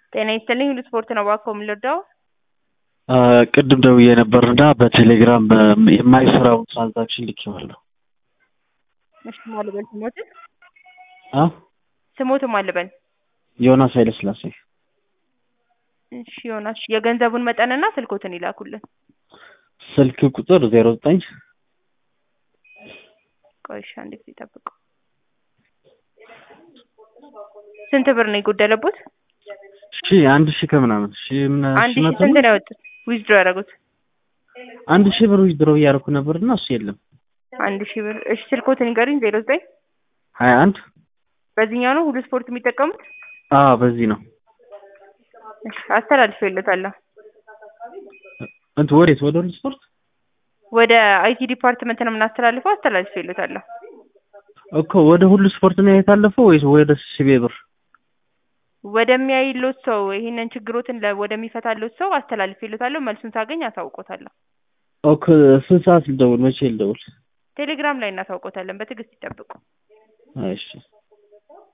ጤና ይስጥልኝ ሁሉ ስፖርት ነው እባክዎ የምንረዳው? ቅድም ደውዬ ነበር እና በቴሌግራም የማይሰራውን ትራንዛክሽን ልኬዋለሁ። እሺ ማን ልበል ስሞትን? አ ስሞትን ማን ልበል? ዮናስ ኃይለስላሴ እሺ ዮናስ የገንዘቡን መጠንና ስልኮትን ይላኩልን። ስልክ ቁጥር ዜሮ ዘጠኝ ቆይ እሺ አንድ ጊዜ ጠብቁ። ስንት ብር ነው የጎደለቦት? ሺ አንድ ሺህ ከምናምን ሺ ምን አንድ ሺህ ሺህ መቶ ስንት ነው? ነው ያወጡት? ዊዝድሮ ያደረጉት? አንድ ሺህ ብር ዊዝድሮ እያደረኩ ነበር እና እሱ የለም። አንድ ሺህ ብር እሺ ስልኮትን ንገሩኝ። ዜሮ ዘጠኝ ሀያ አንድ በዚህኛው ነው ሁሉ ስፖርት የሚጠቀሙት? አዎ በዚህ ነው። እሺ አስተላልፌለታለሁ። እንትን ወዴት ወደ ሁሉ ስፖርት ወደ አይቲ ዲፓርትመንት ነው የምናስተላልፈው። አስተላልፌለታለሁ። እኮ ወደ ሁሉ ስፖርት ነው የታለፈው ወይስ ወደ ሲቤ ብር? ወደሚያይሎት ሰው ይህንን ችግሮትን ለ- ወደሚፈታሎት ሰው አስተላልፌለታለሁ። መልሱን ሳገኝ አሳውቆታለሁ። ኦኬ ስንት ሰዓት ልደውል? መቼ ልደውል? ቴሌግራም ላይ እናሳውቆታለን። በትዕግስት ይጠብቁ። እሺ